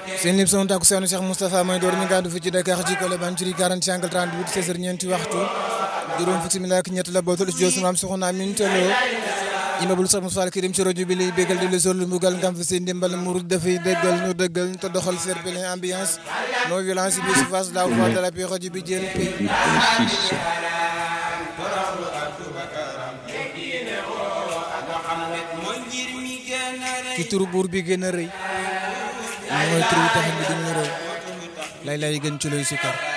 seen lim son takku seenu Cheikh Moustapha may door mi ngi àddu fi ci Dakar ci Colobane ci 40 angle 38 16 heures ñeenti waxtu juróom fukki simila ak ñett la bootul studio sunu am soxna Amin Telo immeuble Cheikh Moustapha Kirim ci rajo bi lay bégal di la sol lu mbugal ngam fi seen ndimbal murid dafay déggal ñu dëggal te doxal fair play ambiance non violence bi su face la voix de la paix rajo bi jël ci turu buur bi gën a rëy mooy turu tax bi gën a rëy lay lay gën ci lay sukar